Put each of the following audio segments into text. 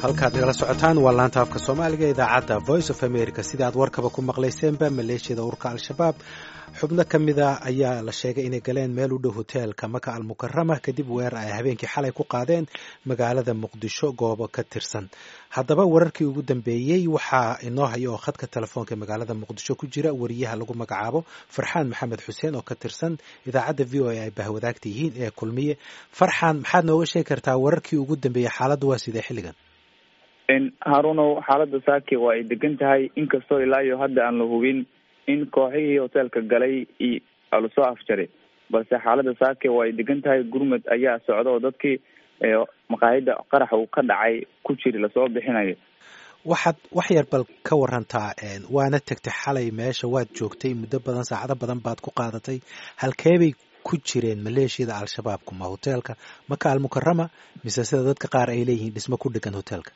halkaad nagala socotaan waa laanta afka soomaaliga idaacadda voice of america sida aad warkaba ku maqlayseenba maleeshiyada ururka al-shabaab xubno ka mida ayaa la sheegay inay galeen meel u dhow hoteelka maka almukarama kadib weerar ay habeenkii xalay ku qaadeen magaalada muqdisho goobo ka tirsan haddaba wararkii ugu dambeeyey waxaa inoo haya oo khadka telefoonka magaalada muqdisho ku jira wariyaha lagu magacaabo farxaan maxamed xuseen oo ka tirsan idaacadda v o a ay bahwadaagta yihiin ee kulmiye farxaan maxaad nooga sheegi kartaa wararkii ugu dambeeyey xaaladdu waa sidee xilligan harunow xaaladda saaki waa ay degan tahay inkastoo ilaa iyo hadda aan la hubin in kooxihii hoteelka galay lasoo afjaray balse xaaladda saake waa ay degan tahay gurmud ayaa socda oo dadkii maqaayada qaraxa uu ka dhacay ku jiri lasoo bixinayo waxaad wax yar bal ka warantaa waana tegtay xalay meesha waad joogtay muddo badan saacado badan baad ku qaadatay halkeebay ku jireen maleeshiyada al-shabaabku ma hoteelka maka almukarama mise sida dadka qaar ay leeyihiin dhismo ku dhegan hoteelka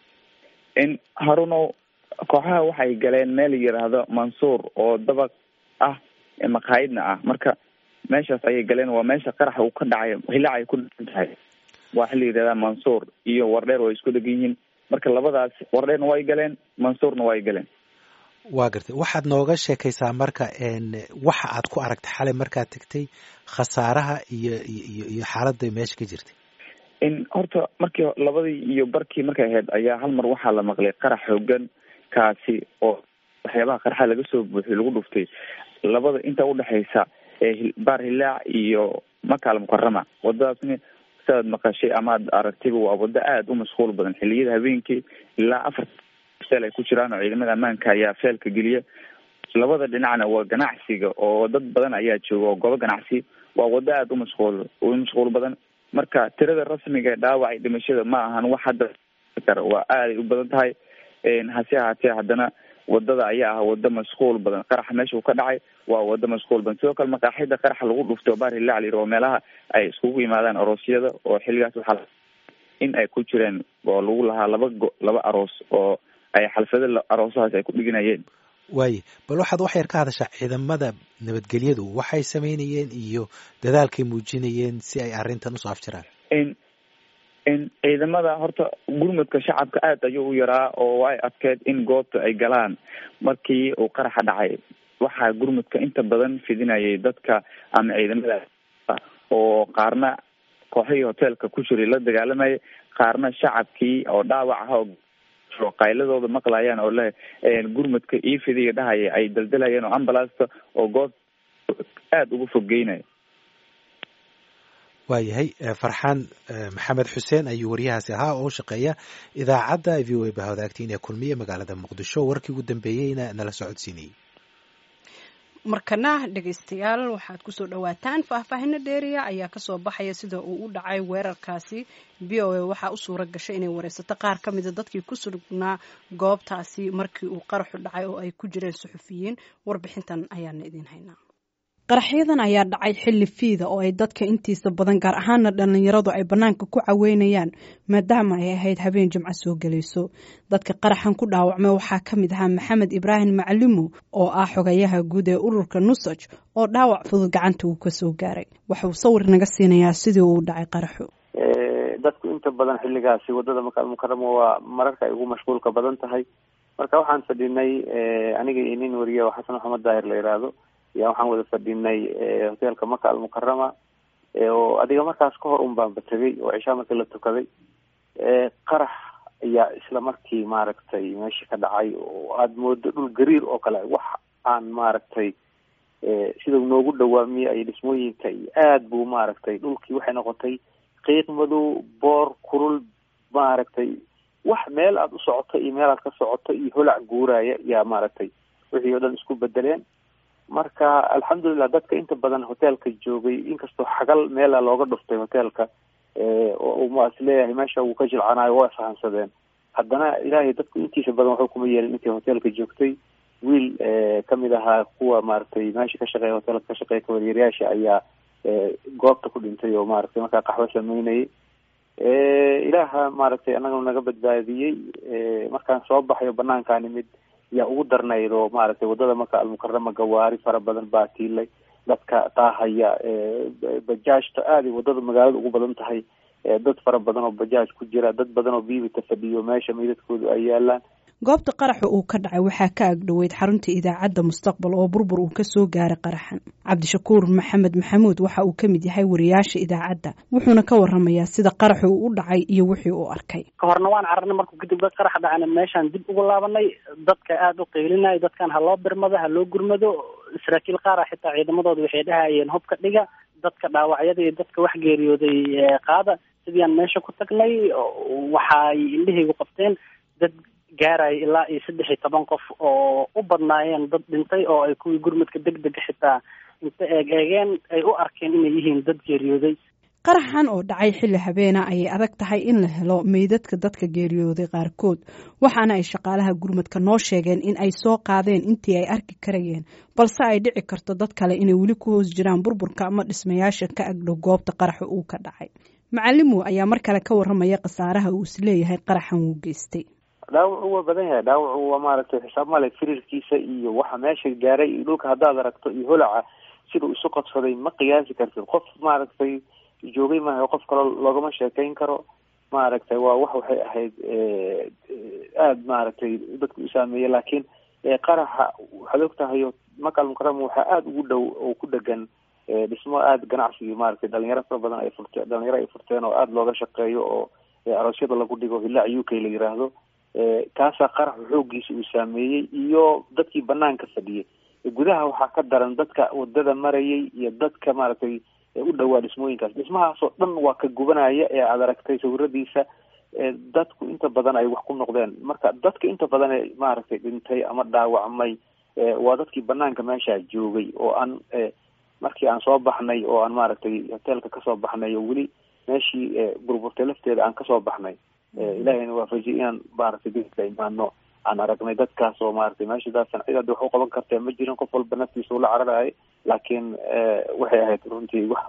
haruno kooxaha waxay galeen meel yidhaahdo mansuur oo dabaq ah maqaayidna ah marka meeshaas ayay galeen waa meesha qaraxa uu ka dhacay hilaac ay ku dhegan tahay waa xili yidhahdaa mansuur iyo wardheer way isku dhegan yihiin marka labadaas wardheerna way galeen mansuurna way galeen waa gartay waxaad nooga sheekaysaa marka waxa aad ku aragtay xalay markaad tegtay khasaaraha iyo iyo iyo xaaladda meesha ka jirtay in horta markii labadii iyo barkii markay ahayd ayaa hal mar waxaa la maqlay qarax xoogan kaasi oo waxyaabaha qaraxa laga soo buuxiy lagu dhuftay labada inta udhexaysa baar hilaac iyo maka almukarama wadadaasni sidaad maqashay ama ad aragtayba waa wado aada u mashquul badan xiliyada habeenkii ilaa afar feel ay ku jiraan oo ciidamada ammaanka ayaa feelka geliya labada dhinacna waa ganacsiga oo dad badan ayaa jooga oo goobo ganacsi waa wado aada u mashquul u mashquul badan marka tirada rasmiga ee dhaawacay dhimashada ma ahan wax hadda waa aaday u badan tahay hase ahaatee haddana wadada ayaa ah wado mashquul badan qaraxa meesha uu ka dhacay waa wado mashquul badan sidoo kale maqaaxida qaraxa lagu dhuftay oo baar hilaac layiri oo meelaha ay iskugu yimaadaan aroosyada oo xilligaas waxaa in ay ku jireen oo lagu lahaa laba go laba aroos oo ay xalfado aroosahaas ay ku dhiganayeen waaye bal waxaad wax yar ka hadashaa ciidamada nabadgelyadu waxay sameynayeen iyo dadaalkay muujinayeen si ay arrintan usoo afjiraan in ciidamada horta gurmudka shacabka aada ayuu u yaraa oo ay adkeed in goobta ay galaan markii uu qaraxa dhacay waxaa gurmudka inta badan fidinayay dadka ama ciidamada oo qaarna kooxihii hoteelka ku jiray la dagaalamayay qaarna shacabkii oo dhaawac ah oo qayladooda maqlayaan oo le gurmudka io fidiga dhahaya ay daldalayeen oo ambulasta oo goob aada uga foggeynaya waayahay farxaan maxamed xuseen ayuu waryahaasi ahaa oo u shaqeeya idaacadda v o a bahwadaagtiin ee kulmiye magaalada muqdisho warkii ugu dambeeyeyna nala socodsiinayey markana dhegaystayaal waxaad kusoo dhawaataan faahfaahino dheeriya ayaa kasoo baxaya sida uu u dhacay weerarkaasi v o a waxaa u suura gashay inay wareysato qaar ka mida dadkii ku sugnaa goobtaasi markii uu qaraxu dhacay oo ay ku jireen suxufiyiin warbixintan ayaana idiin haynaa qaraxyadan ayaa dhacay xilli fiida oo ay dadka intiisa badan gaar ahaana dhallinyaradu ay bannaanka ku caweynayaan maadaama ay ahayd habeen jimco soo gelayso dadka qaraxan ku dhaawacmay waxaa ka mid ahaa maxamed ibraahim maclimo oo ah xogayaha guud ee ururka nusaj oo dhaawac fudud gacanta uu ka soo gaaray waxauu sawir naga siinayaa sidii uu dhacay qaraxu dadku inta badan xilligaasi wadada maka almukarama waa mararka ay ugu mashquulka badan tahay marka waxaan fadhinay aniga iyo nin wariye oo xasan maxamed daahir la yidhaahdo yaa waxaan wada fadhinay hoteelka maka almukarama oo adiga markaas ka hor un baanba tegay oo cishaa markii la tukaday qarax ayaa isla markii maaragtay meesha ka dhacay oo aada moodo dhul gariir oo kale wax aan maaragtay sida noogu dhawaamiye ay dhismooyinka iyo aada buu maaragtay dhulkii waxay noqotay qiiq madow boor kurul maaragtay wax meel aada u socoto iyo meel aad ka socoto iyo holac guuraya yaa maaragtay wixii oo dhan isku bedeleen marka alxamdulilah dadka inta badan hoteelka joogay inkastoo xagal meela looga dhuftay hoteelka oo is leeyahay meesha uu ka jilcanaayo waa isfahansadeen haddana ilaahay dadku intiisa badan waxba kuma yeelin intii hoteelka joogtay wiil kamid ahaa kuwa maaragtay meesha ka shaqeeya hoteelka ka shaqeeya kawaryeeryaasha ayaa goobta ku dhintay oo maaragtay markaa qaxwo sameynayay ilaaha maaragtay annaga naga badbaadiyey markaan soo baxayo banaankaa nimid yaa ugu darnayd oo maaragtay wadada maka almukarama gawaari fara badan baa tiilay dadka taahaya bajaajta aaday wadada magaalada ugu badan tahay dad fara badan oo bajaaj ku jira dad badan oo biibita fadhiyo meesha meydadkoodu ay yaalaan goobta qaraxa uu ka dhacay waxaa ka agdhoweyd xarunta idaacadda mustaqbal oo burbur uu kasoo gaaray qaraxan cabdishakuur maxamed maxamuud waxa uu kamid yahay wariyaasha idaacadda wuxuuna ka waramayaa sida qaraxu uu u dhacay iyo wixii uu arkay ka horna waan cararnay markuu kadib dad qarax dhacana meeshaan dib ugu laabanay dadka aada u qeylinaya dadkan ha loo birmado ha loo gurmado saraakiil qaara xitaa ciidamadooda waxay dhahayeen hubka dhiga dadka dhaawacyada iyo dadka wax geeriyooday qaada sidii aan meesha ku tagnay waxaay indhahaygu qabteen dad gaaraya ilaa iyo saddex iyo toban qof oo u badnaayeen dad dhintay oo ay kuwii gurmadka deg dega xitaa inta eeg eegeen ay u arkeen inay yihiin dad geeriyooday qaraxan oo dhacay xilli habeena ayay adag tahay in la helo meydadka dadka geeriyooday qaarkood waxaana ay shaqaalaha gurmadka noo sheegeen in ay soo qaadeen intii ay arki karayeen balse ay dhici karto dad kale inay weli ku hoos jiraan burburka ama dhismayaasha ka agdhow goobta qaraxa uu ka dhacay macalimow ayaa mar kale ka waramaya khasaaraha uu isleeyahay qaraxan wuu geystay dhaawacu waa badan yahay dhaawacu waa maaragtay xisaab male firirkiisa iyo waxa meesha gaaray iyo dhulka haddaad aragto iyo holaca siduu isu qabsaday ma qiyaasi kartid qof maaragtay joogay maaha qof kaloo loogama sheekeyn karo maaragtay waa wax waxay ahayd aada maaragtay dadku u saameeyey laakiin qaraxa waxaad og tahay makal mukarama waxaa aada ugu dhow oo ku dhegan dhismo aada ganacsigii maaragtay dhalinyaro fara badan ay furte dhalinyaro ay furteen oo aada looga shaqeeyo oo aroosyada lagu dhigo hillaac u k la yiraahdo kaasaa qaraxu xoogiisa uu saameeyey iyo dadkii banaanka fadhiyay gudaha waxaa ka daran dadka wadada marayay iyo dadka maaragtay u dhowaa dhismooyinkaas dhismahaasoo dhan waa ka gubanaya ee aada aragtay sawiradiisa dadku inta badan ay wax ku noqdeen marka dadka inta badan ee maaragtay dhintay ama dhaawacmay waa dadkii banaanka meesha joogay oo aan markii aan soo baxnay oo aan maaragtay hoteelka kasoo baxnay oo weli meeshii burburtay lafteeda aan kasoo baxnay ilahayna waafajiyay inaan maaragtay dika imaano aan aragnay dadkaas oo maaragtay meesha daadsan cid hadda wax u qaban kartee ma jirin qof walba naftiisa ula cararayay laakiin waxay ahayd runtii wax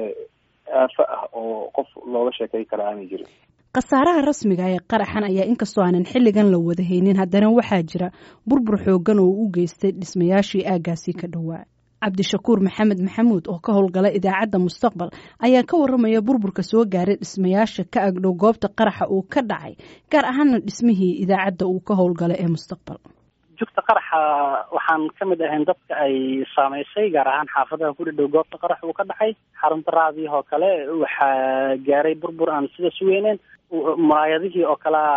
aafo ah oo qof looga sheekay kara aanay jirin khasaaraha rasmiga ee qaraxan ayaa inkastoo aanan xilligan la wada haynin haddana waxaa jira burbur xoogan oo u geystay dhismayaashii aaggaasi ka dhowaa cabdishakuur maxamed maxamuud oo ka howlgala idaacadda mustaqbal ayaa ka waramaya burburka soo gaaray dhismayaasha ka agdhow goobta qaraxa uu ka dhacay gaar ahaana dhismihii idaacadda uu ka howlgala ee mustaqbal jugta qaraxa waxaan ka mid ahayn dadka ay saameysay gaar ahaan xaafadaha ku dhadhow goobta qarax uu ka dhacay xarunta raadiyah oo kale waxaa gaaray burbur aan sida sugeyneen muraayadihii oo kale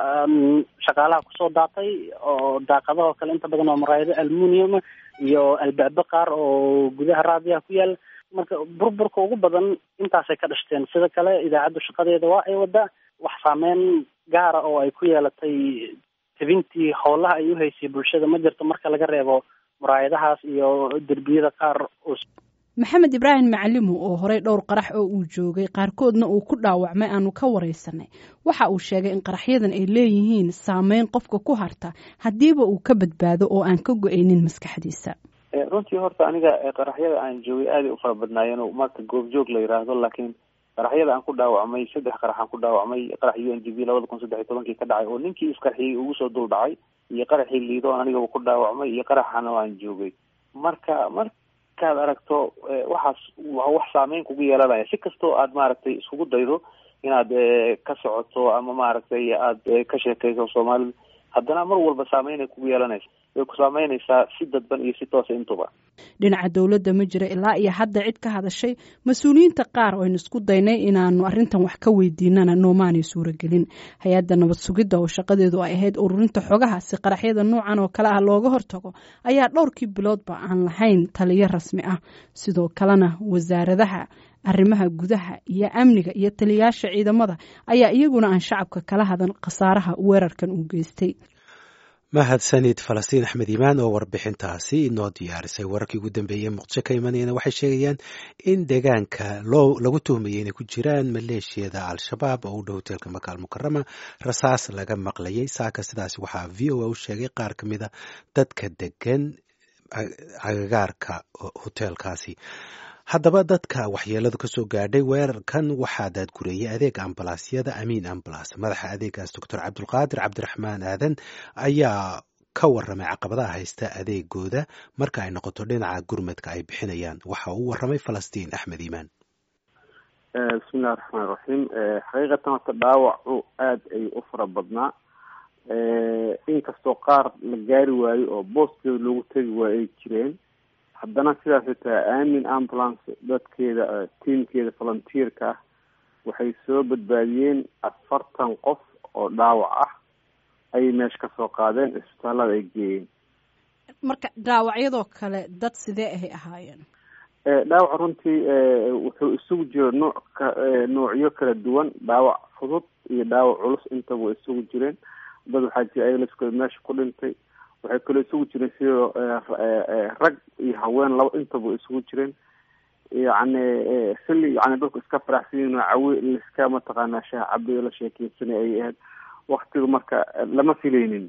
shaqaalaha kusoo daatay oo daaqadaha oo kale inta badan waa muraayado almunium iyo albaabo qaar oo gudaha raadiyaha ku yaal marka burburka ugu badan intaasay ka dhashteen sida kale idaacaddu shaqadeeda waa ay wadaa wax saameyn gaara oo ay ku yeelatay tabintii howlaha ay uhaysay bulshada ma jirto marka laga reebo muraayadahaas iyo derbiyada qaar maxamed ibraahim macalimo oo horey dhowr qarax oo uu joogay qaarkoodna uu ku dhaawacmay aanu ka wareysanay waxa uu sheegay in qaraxyadan ay leeyihiin saameyn qofka ku harta haddiiba uu ka badbaado oo aan ka go-aynin maskaxdiisa runtii horta aniga qaraxyada aan joogay aaday u fara badnaayeen marka goobjoog la yiraahdo laakiin qaraxyada aan ku dhaawacmay saddex qarax aan ku dhaawacmay qarax u n g b labada kun saddex iyo tobankii ka dhacay oo ninkii isqarxiyey ugu soo dul dhacay iyo qaraxii liido anigaba ku dhaawacmay iyo qaraxana aan joogay marka markaad aragto waxaas waa wax saameyn kugu yeelanaya si kastoo aad maaragtay iskugu daydo inaad ka socoto ama maaragtay aad ka sheekeyso soomaalida haddana mar walba saameynay kugu yeelanaysa way ku saameynaysaa si dadban iyo si toosa intuba dhinaca dowladda ma jira ilaa iyo hadda cid ka hadashay mas-uuliyiinta qaar oo aynu isku daynay inaanu arrintan wax ka weydiinana noomaanay suuragelin hay-adda nabad sugidda oo shaqadeedu ay ahayd ururinta xogaha si qaraxyada noocan oo kale ah looga hortago ayaa dhowrkii biloodba aan lahayn taliyo rasmi ah sidoo kalena wasaaradaha arrimaha gudaha iyo amniga iyo taliyayaasha ciidamada ayaa iyaguna aan shacabka kala hadan khasaaraha weerarkan uu geystay mahadsanid falastiin axmed iimaan oo warbixintaasi inoo diyaarisay wararkii ugu dambeeyey muqdisho ka imanayana waxay sheegayaan in deegaanka loo lagu tuhmayay inay ku jiraan maleeshiyada al-shabaab oo u dhow hoteelka makaal mukarama rasaas laga maqlayay saaka sidaas waxaa v o a u sheegay qaar ka mida dadka degan agagaarka hoteelkaasi haddaba dadka waxyeeladu kasoo gaadhay weerarkan waxaa daadgureeyay adeega ambalaasyada amiin ambalas madaxa adeegaas doctor cabdulqaadir cabdiraxmaan aadan ayaa ka waramay caqabadaha haysta adeegooda marka ay noqoto dhinaca gurmadka ay bixinayaan waxa uu waramay falastiin axmed iimaan bismillahi raxmaan raxiim xaqiiqatan horta dhaawacu aada ay u fara badnaa inkastoo qaar la gaari waayo oo booskeeda loogu tegi waayo ay jireen haddana sidaasay tahay aamin ambulance dadkeeda tiamkeeda volunteerka ah waxay soo badbaadiyeen afartan qof oo dhaawac ah ayay meesha kasoo qaadeen isbitaalada ay geeyeen marka dhaawacyadoo kale dad sidee ahay ahaayeen dhaawac runtii wuxuu isugu jiro nooc ka noocyo kala duwan dhaawac fudud iyo dhaawac culus intaba way isugu jireen dad waxaa jira aylaskooda meesha ku dhintay waxay kaloo isugu jireen sidoo rag iyo haween laba intaba way isugu jireen yacni xilli yani dadku iska faraxsan yihin cawi liska mataqaanaa shaah cabiyo la sheekeysanay ay ahayd waktiga marka lama filaynin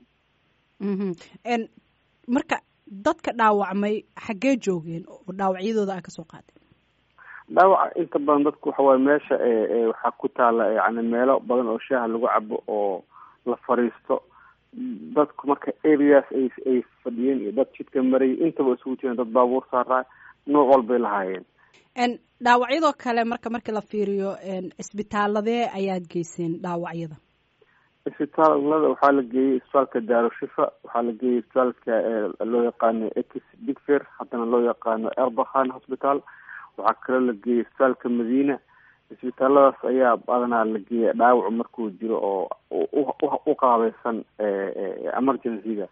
marka dadka dhaawacmay xaggee joogeen oo dhaawacyadooda a kasoo qaadeen dhaawaca inta badan dadku waxa waaye meesha waxaa ku taala yani meelo badan oo shaaha lagu cabo oo la fariisto dadku marka areas ay ay fadhiyeen iyo dad jidka marayay intaba isugu jireen dad baabuur saaraa nooc walbay lahaayeen dhaawacyadoo kale marka markii la fiiriyo isbitaaladee ayaad geyseen dhaawacyada isbitaalada waxaa la geeyey isbitaalka daarushifa waxaa la geeyey isbitaalka loo yaqaano ex digfer haddana loo yaqaano erbakhan hospital waxaa kaloo la geeyey isbitaalka madiina isbitaaladaas ayaa badanaa la geeya dhaawacu markuu jiro oo u qaabeysan emergency-ga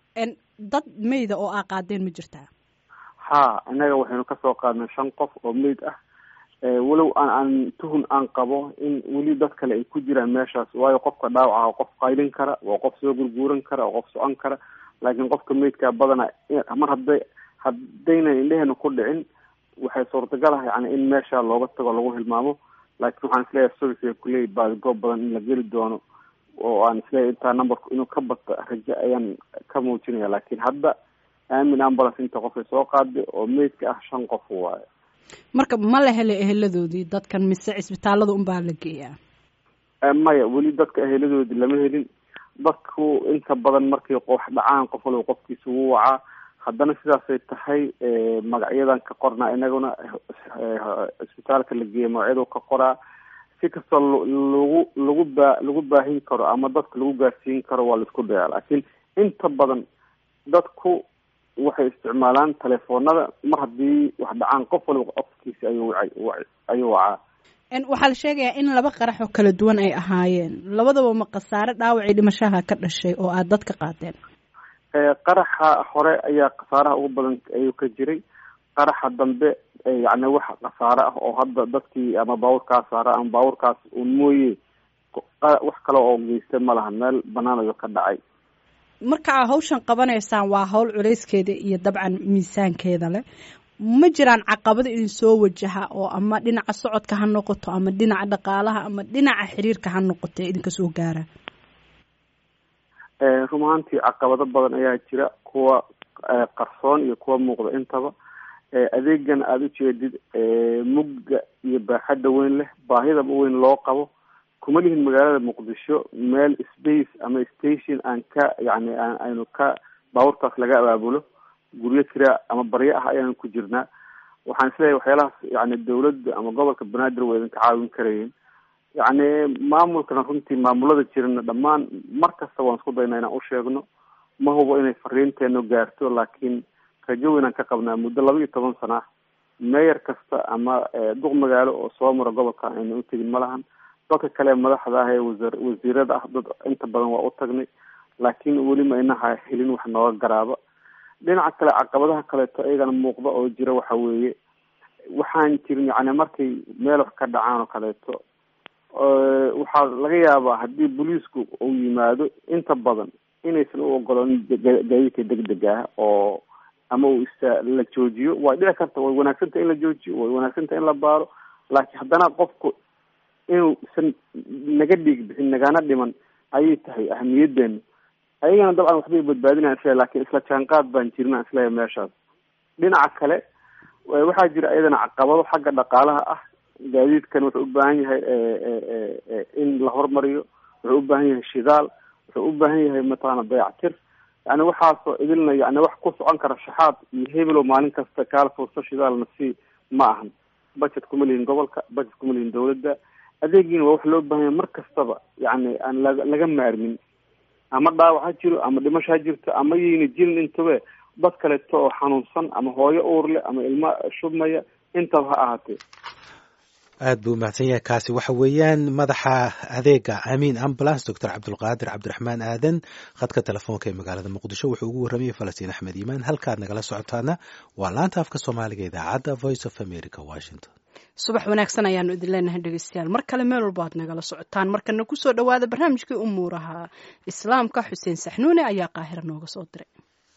dad meyda oo aa qaadeen ma jirtaa ha innaga waxaynu kasoo qaadnay shan qof oo meyd ah walow aan aan tuhun aan qabo in weli dad kale ay ku jiraan meeshaas waayo qofka dhaawac ah qof qaylin kara waa qof soo gurguuran kara waa qof socon kara laakiin qofka meydkaa badana mar hadday haddayna indheheena ku dhicin waxay suurtagal ah yani in meesha looga tago lagu hilmaamo laakiin waxaan isleeyahay service kuley baadgoob badan in la geli doono oo aan isleeyahay intaa numberku inuu ka bato rajo ayaan ka muujinaya laakiin hadda aamin ambulance inta qofay soo qaaday oo meydka ah shan qof waayo marka ma la helay eheladoodii dadkan mise cisbitaalada unbaa la geeyaa maya weli dadka eheladoodii lama helin dadku inta badan markay wax dhacaan qof walba qofkiisa wuu wacaa haddana sidaasay tahay magacyadan ka qornaa inaguna cisbitaalka la geeya magacyadu ka qoraa si kastoo lagu lagu baa lagu baahin karo ama dadka lagu gaarsiin karo waa laisku dayaa laakiin inta badan dadku waxay isticmaalaan telefoonada mar haddii wax dhacaan qof waliba qofkiisi ayuu wacay ayuu wacaa waxaa la sheegayaa in laba qarax oo kala duwan ay ahaayeen labadaba ma khasaare dhaawacii dhimashaha ka dhashay oo aada dad ka qaadeen qaraxa hore ayaa khasaaraha ugu badan ayuu ka jiray qaraxa dambe yani wax khasaare ah oo hadda dadkii ama baabuurkaas saara ama baabuurkaas un mooye wax kale oo geystay ma laha meel banaan ayuu ka dhacay marka aa hawshan qabanaysaan waa hawl culayskeeda iyo dabcan miisaankeeda leh ma jiraan caqabado idin soo wajaha oo ama dhinaca socodka ha noqoto ama dhinaca dhaqaalaha ama dhinaca xiriirka ha noqoto ee idinka soo gaara run ahaantii caqabado badan ayaa jira kuwa qarsoon iyo kuwa muuqda intaba adeegan aada u jeedid mugga iyo baaxadda weyn leh baahidaba weyn loo qabo kuma lihin magaalada muqdisho meel space ama station aan ka yani aynu ka baabuurtaas laga abaabulo guryo kira ama baryo ah ayaan ku jirnaa waxaan isleeyahay waxyaalahaas yani dawladda ama gobolka banaadir waa idinka caawin karayeen yacni maamulkana runtii maamulada jirana dhammaan mar kasta waan isku daynaa inaan usheegno ma hubo inay fariinteenu gaarto laakiin rajo weynaan ka qabnaa muddo laba iyo toban sana ah meeyar kasta ama duq magaalo oo soo mara gobolka ayna u tegin ma lahan dadka kale madaxda ah ee wasa wasiirada ah dad inta badan waa u tagnay laakiin weli ma inaha helin wax nooga garaaba dhinaca kale caqabadaha kaleeto iyagana muuqda oo jira waxa weeye waxaan jirin yani markay meel wax ka dhacaan oo kaleeto waxaa laga yaabaa haddii booliisku uu yimaado inta badan inaysan u ogoloonin gaadiidka degdeg ah oo ama uu isa la joojiyo way dhici karta way wanaagsantah in la joojiyo way wanaagsantah in la baaro laakiin haddana qofku inuusan naga dhiig bixin nagana dhiman ayay tahay ahamiyadeenu ayagana dabcan waxbay badbaadinayan isle lakin isla jaanqaad baan jirna isleeya meeshaas dhinaca kale waxaa jira iyadana caqabado xagga dhaqaalaha ah gaadiidkan wuxuu u baahan yahay in la hormariyo wuxuu u baahan yahay shidaal wuxuu u baahan yahay mataqaana dayactir yani waxaasoo idilna yani wax ku socon kara shaxaad iyo hebelow maalin kasta kaala furso shidaalna si ma ahan budget kuma lihin gobolka budget kuma lihin dawladda adeegiina waa wax loo baahanya mar kastaba yacni aan laga laga maarmin ama dhaawac ha jiro ama dhimasho ha jirto ama yayna jirin intabe dad kaleeto oo xanuunsan ama hooyo uur leh ama ilmo shubmaya intaba ha ahaatee aad buu mahadsan yahay kaasi waxa weeyaan madaxa adeega amiin ambulance doctor cabdulqaadir cabdiraxmaan aadan khadka telefoonka ee magaalada muqdisho wuxuu ugu warramayay falastiin axmed iimaan halkaad nagala socotaana waa laanta afka soomaaliga idaacadda voice of america washington subax wanaagsan ayaanu idin leenahay dhegeystayaal mar kale meel walba aad nagala socotaan markana kusoo dhawaada barnaamijkii umuuraha islaamka xuseen saxnuune ayaa qaahira nooga soo diray